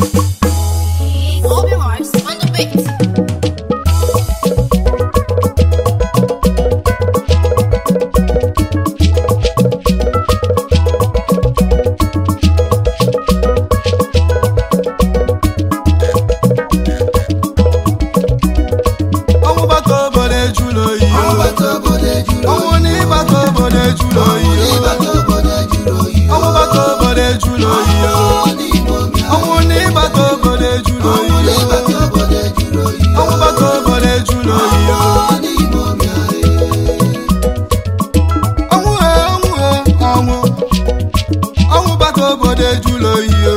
Open Hearts on the beat. ọnwụ bata obodo ejula oyi o. Ọgbata obodo ejuru oyi. ọnwụ na ịbata obodo ejula oyi o. Ịbata obodo ejuru oyi. ọnwụ bata obodo ejula oyi o. Ọ n'Igbo bịa. ọnwụ na ịbata obodo ejula oyi o. Ịbata obodo ejuru oyi. ọnwụ bata obodo ejula oyi o. Ọ n'Igbo bịa. ọnwụ he ọnwụ he ọnwụ ọnwụ bata obodo ejula oyi o.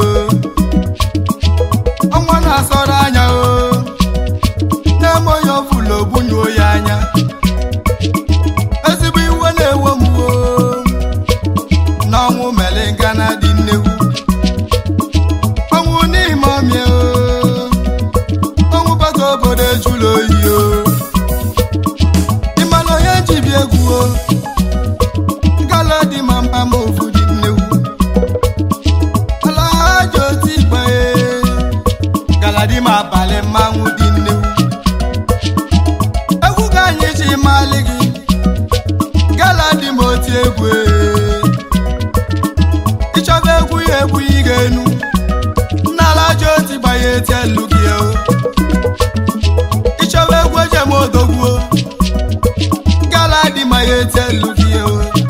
ọnwa na-asọrọ anya o na-eme onye ọbụla ogbunye ya anya ezigbo iwe na-ewe m o na ọnwụ mere ngana dị nnegwu ọnwụ n'ime ọmịa o ọnwụ bata obodo ejula oyi o ịmana onye jibi egwu o gala dị ma mba ma ofu dị nnegwu ala ha ji otu igbe galadi ma abalị mmanwụ dị nnegwu egwu ka anyị ji malị gị galadi ma oti egwu ee. ịchọba egwu ya egwu ị ga-enu nnala ji oti gbanye eti elu gị o ịchọba egwu ejem odogwu o. galadi ma ya eti elu gị o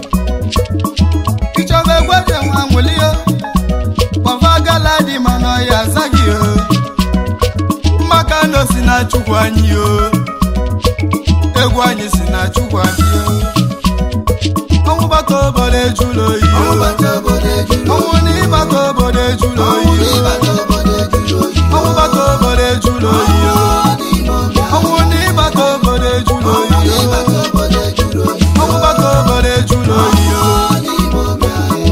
ịchọba egwu ejem anwụli o kpọfa galadi ma na ọya azaghị o maka na o si na chukwu anyị o egwu anyị si na chukwu anyị o ọnwụ bata obodo ejula oyi o Ọgbata obodo ejuru oyi. ọnwụ na ịbata obodo ejula oyi o Ịbata obodo ejuru oyi. ọnwụ bata obodo ejula oyi o Ọ n'Igbo bịa. ọnwụ na ịbata obodo ejula oyi o Ịbata obodo ejuru oyi. ọnwụ bata obodo ejula oyi o Ọ n'Igbo bịa.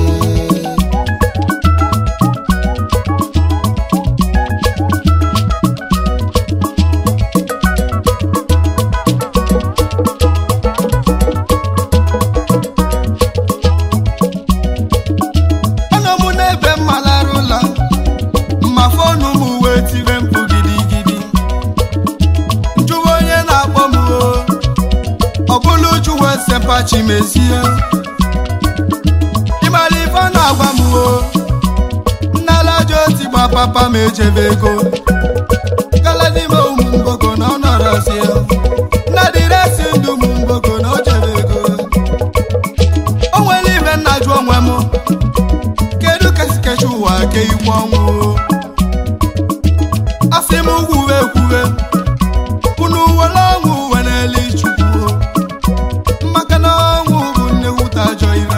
ọnụ m n'ebe mma lara ụlọ ma fọnụ m wee tire mkpu gidigidi njụwa onye na-akpọ m o ọ bụla uju wee sepachi mezie ịmara ife ọ na-agwa m o nnalaja oti gba papa m ejebe ego galadime ụmụ mgboko na ọ nọrọzie nna dịresi ndụ ụmụ mgboko na o jebe ego o nwere ime nna jụ onwe m kedu ka esi kecha ụwa ke ikwu ọnwụ asị m kwuwe ekwuwe unu were ọnwụ were eli chukwu maka na ọnwụ bụ nnewute ajọ ire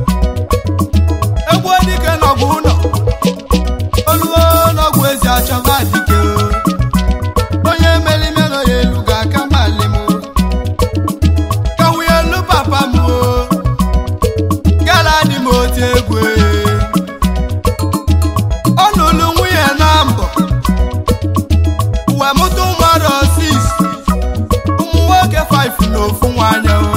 egwu dike n'ọgụ ụlọ oluo n'ọgwụ ezi achọba dike onye merime nọ ya elu ga-aka mali m ka nwunye elu papa m o gara dị m otu egwu ọ nụrụ nwunye na mbọ wee mụta ụmụada osis ụmụ nwoke 5 na ofu nwanyị o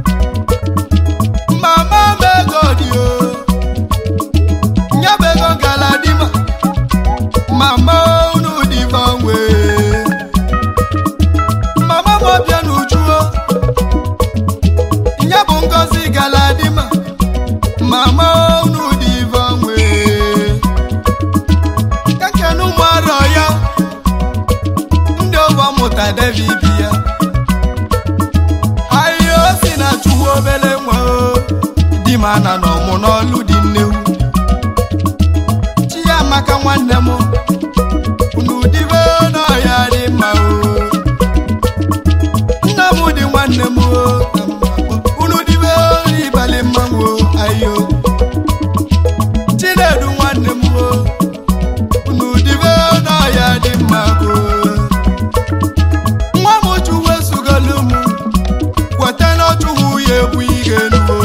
mama m ego dị o nyebe ego gara dị ma mama unu dị gbanwe mama m ọbịa n'uju o nye bụ ngozi gara dị ma mama unu dị gbanwe kekene ụmụ arọ ya ndị ọgba mụta david ya ahịhịa o si na chukwu obere nwa o di m ana na ọmụ n'ọlụ dị nnewu chi ya amaka nwanne m unu dibe n'ọhịa dị mma o nna m dị nwanne m o unu dibe n'ịbalị mmanwụ o ayo chinedu nwanne m o unu dibe n'ọhịa dị mma o nwa m chukwu esugolu m kweta n'ọchụwu ya egwu ihe enuwo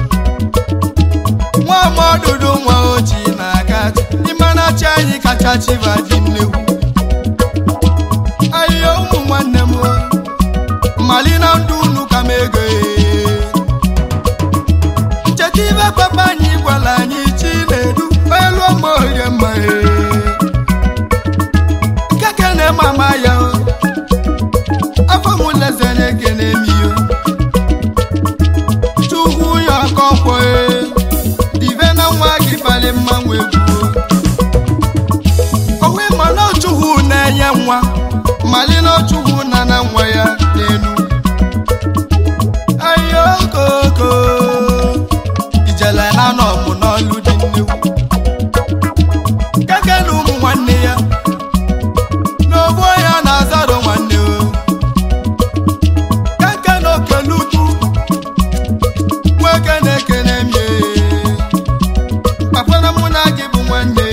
nwa m ọdụdụ nwa ochi na-aga ịmana chi anyị kacha chiba ji nnekwu ahịhịa ụmụ nwanne m mali na ndụ unu ka m ego ee. ncheta ibe papa anyị gwara anyị chi na-edu elu ọma orie mma ee. n'ịbalị mmanwụ egwu owe ma na ọchụhụ na-enye nwa mali na ọchụhụ na na nwa ya n'elu ayokoko ijele na nọ mụ n'ọlụ dị nnekwu keke na ụmụ nwanne ya n'obu ya na-azaro nwanne o keke na okelutu nwoke na-ekene mie kpakpana mụ na gị bụ nwanne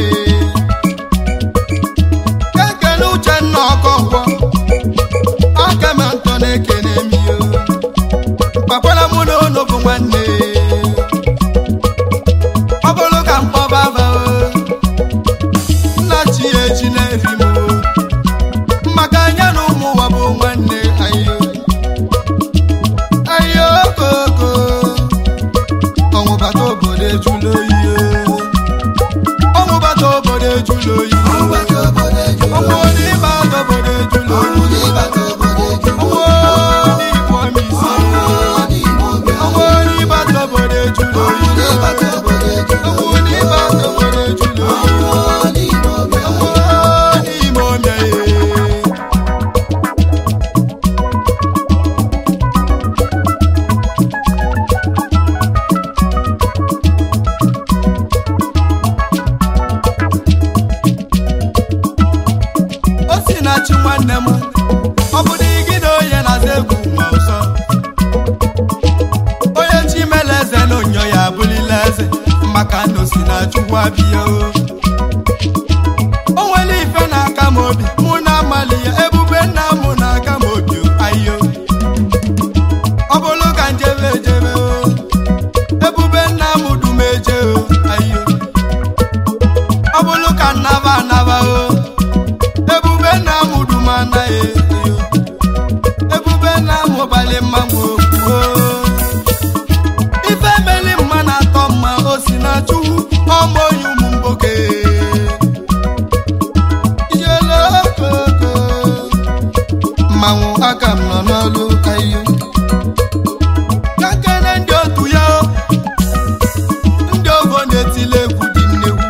keke na uchenna ọkọnkwọ aka ma ntọ na-ekene mie kpakpana mụ na ono bụ nwanne ọ bụrụ ka mkpọbaba nna chi ya eji na-efi m maka anya na ụmụ ụwa bụ nwanne ayo ayo koko ọnwụ bata obodo ejula oyi ọnwụ bata obodo ejula oyi Ọgbata obodo ejuru ọnwụ oyi. onye ịbata obodo ejula Ọnwụ oyi n'ịbata obodo ejuru ọnwụ oyi. onye igbo ọmịisi Ọnwụ n'ime ọbịa. ọnwụ onye ịbata obodo ejula oyi Ọnwụ n'ịbata obodo ejuru ọnwụ oyi. onye ịbata obodo ejula oyi Ọnwụ n'ime ọbịa. ọnwụ onye ime ọmịa ya o si na chi nwanne m ọ bụrụ igide onye na-aza egwu ma ụsọ onye chi mele eze na onyo ya abụlila eze maka na o si na chukwu abịa o o nwere ife na-aka m obi mụ na amali ya ebube nna mụ na-aka m obi o ayo ọ bụrụ ka njebe ejebe o ebube nna m dum eje o ayo ọ bụrụ ka nnaba anaba o ebube nna m dum anaghị eyo ebube nna m gbalị mmanwụ okwu ife meli mma na-atọ mma o si na chukwu ọmụ onye ụmụ mgboke ijele okoko mmanwụ aka m nọ n'ọlụ ayo ka kene ndị otu ya o, ndị ogo na-etili egwu dị nnegwu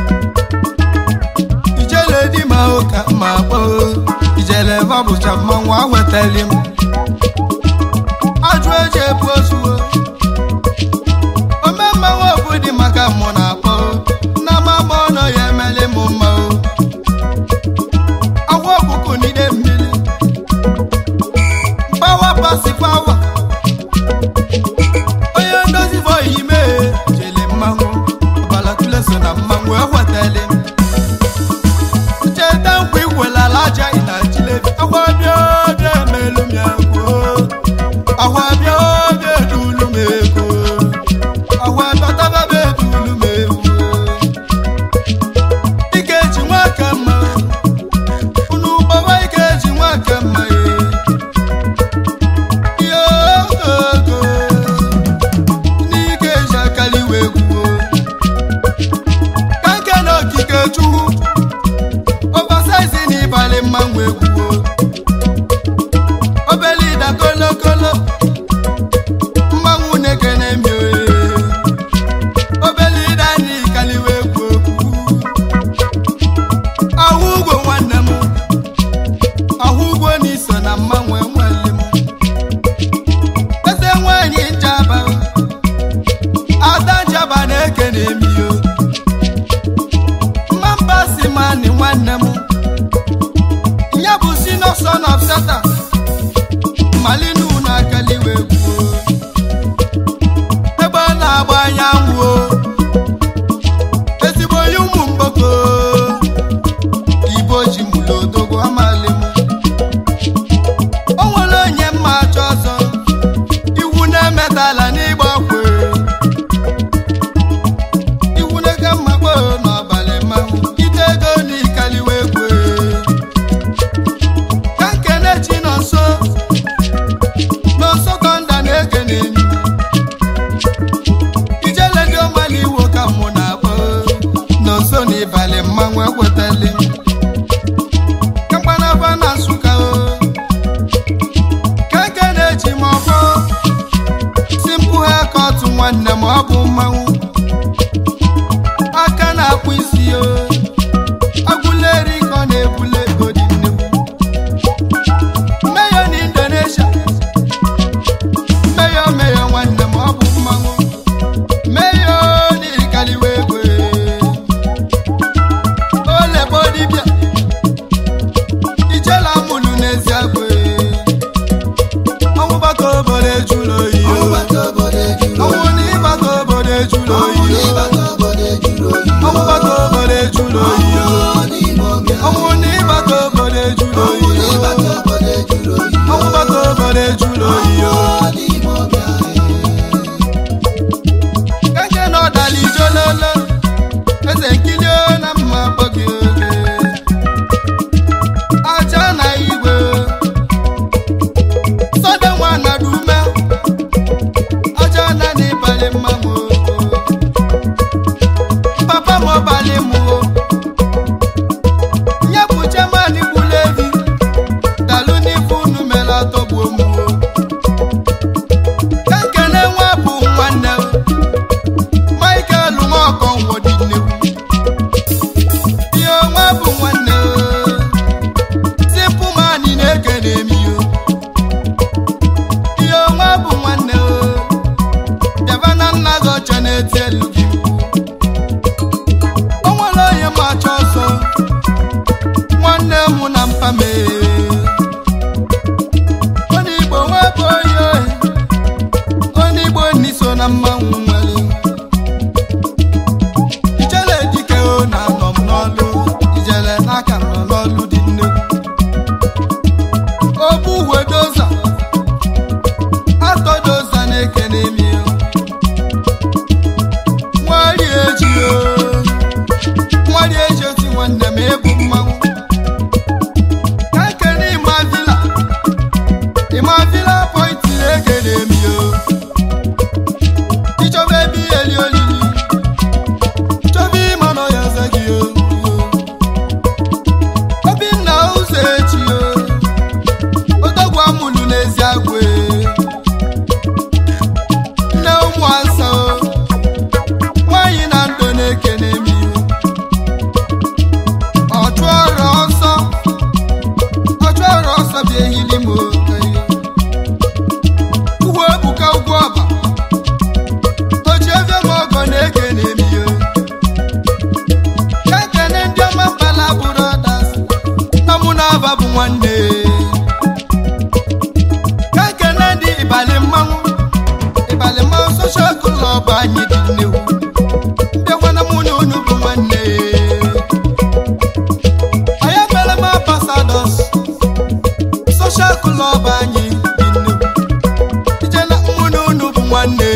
ijele di ma ụka ma kpọ ijele babụcha mmanwụ awetali m ajụ eji ebu ozuo ome mmanwụ obu dị maka mụ na akpọ na mama ọnọ ya emeli m mma o agwa ọkụkụ n'ide mmiri pawa pasi pawa onye ndozi bọyị ime jele mmanwụ ọbalatule so na mmanwụ ewetali m cheta nkwa ikwelala aja ị na chilebi akwa bịa oge emelu m ya kwuo akwa bịa oge edulu m ego akwa bịatababe edulu m ewu ike ji nwaka mma unu gbaba ike ji nwaka mma ye ogogo n'ike ji akaliwe egwuo ka nke na okike chukwu oversize n'ịbalị mmanwụ egwuo obele ịda kolokolo mmanwụ na-ekene mi obele ịda n'ịkaliwe egwu okwu ahụ ugwo nwanne m ahụ ugwo n'iso na mmanwụ enweli m eze nwanyị njaba ada njaba na-ekene mi o mmamba si mani nwanne m ya bụ si no son of satan malinu na akaliwe gwuo ebe ọ na-agba anyanwụ o ezigbo onye ụmụ mgboko ibo ji mụlụ odogwu amali m o nwere onye mma achọ ọzọ iwu na-emetala n'ịgba kwe iwu na-ege mmakpo n'ọbalị mmanwụ ite ego n'ikaliwe kwe ka nkene chi nọ nso n'ọsọ tọnda na-ege n'enyi ijele ndị ọmali iwo ka mụ na-akpọ n'ọsọ n'ịbalị mmanwụ ekwetali ka mgbanaba na nsụka o ka eke na-eji m ọfọ si mpụ ha kọtụ nwanne m ọ bụ mmanwụ ejula oyi Ọnwụ n'ime ọbịa. ọnwụ na ịbata obodo ejula Ọnwụ oyi n'ịbata obodo ejuru oyi. ọnwụ bata obodo ejula oyi Ọnwụ n'ime ọbịa. keke na ọdala ijololo eze nkili na mma gbọghị oge aja na igwe sọde nwa nara ume aja na n'ịbalị mmanwụ papa m ọbalị mụo nye bụ jeman gbulu evi dalụ n'ife unu mere atọgbuo mụo ka nkene nwa bụ nwanne m michael nwaọkọnwụ dị nnekwu ihe onwe bụ nwanne tipụ mani na-ekene m ihe ihe onwe bụ nwanne bịaba na nna gị ọcha na-eti elu gị o nwere onye ma achọ ọzọ nwanne m na mpame onye igbo nwe bụ onye onye igbo nni so na mmanwụ nwere ijele dike o na-anọ m n'ọlụ ijele n'aka m nọ n'ọlụ dị nnekwu obu wedoza atọdoza na-ekene mi nwari eji o nwari eji oti nwanne m ebu mmanwụ ka nkene ịma vila ịma vila pọintị na-ekene mi o ichọba ebe eli olili chọba ịma nọ ya eze gị o obinna ụzọ echi o odogwu amụlụ n'ezi agwụ e. nne ụmụ asa o nwanyị na ndụ na-ekene mi ọchụ ọrụ ọsọ ọchụ ọrụ ọsọ bịa ehili m o ugwu ebuka ugwu ọba oji ebe m ọgọ na-ekene m ihe ka ekene ndị ọma mbala brothers na mụ na aba bụ nwanne ka ekene ndị ịbalị mmanwụ ịbalị mmanwụ soshal klọb anyị dị nnewu ndị nwanne mụ na unu bụ nwanne anyị mere m ambasadọs soshal klọb anyị dị nnewu ijela mụ na unu bụ nwanne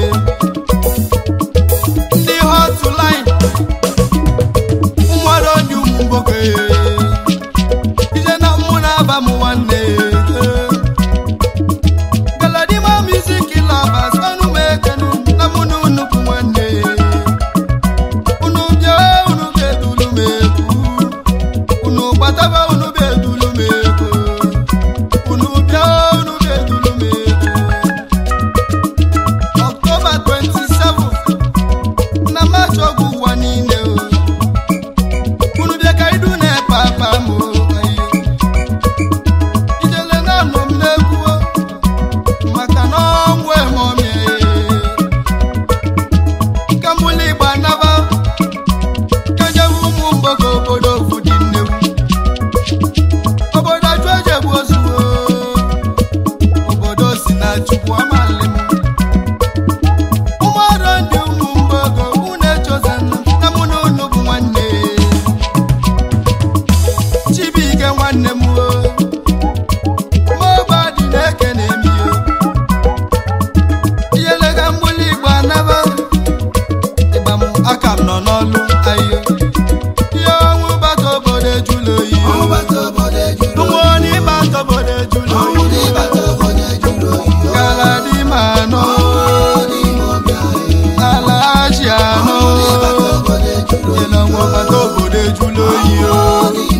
ndị hotline nwere onye ụmụ mgboke ije na mmụ na-aba m nwanne galadima music lovers ọnụ m ekenu na mụ na unu bụ nwanne unu bịa unu bịa edulu m egwu unu gbataba unu bịa edulu m egwu unu bịa unu bịa edulu m egwu October 27 na March ọgwụ ụwa niile o unu bịa ka idu na-epe apa m o, ayi. ijele na-anọ m n'egwu o, maka na ọnwụ emomie ka mbụli igba naba ka jewe ụmụ mgbọgo obodo ofu dị nnegwu obodo ajụ ejegbu ozugbo obodo si na chukwu amalị m ụmụọrụ ndị ụmụ mgbago unu echozana na mụ na unu bụ nwanne chibuike nwanne m o moba dị na-ekene m yo iyelega mgbuli igbo anaba ịgba m aka m nọ n'ọlụ ayo ihe ọnwụ bata obodo ejula oyi Ọnwụ bata obodo ejuru ụmụ oyi. onye ịbata obodo ejula Ọnwụ oyi n'ịbata obodo ejuru oyi. gara dị ma anọ Ọnwụ n'ime ọbịa. ala achị anọ Ọnwụ n'ịbata obodo ejuru oyi. Ile ọnwụ bata obodo ejula oyi o Ọnwụ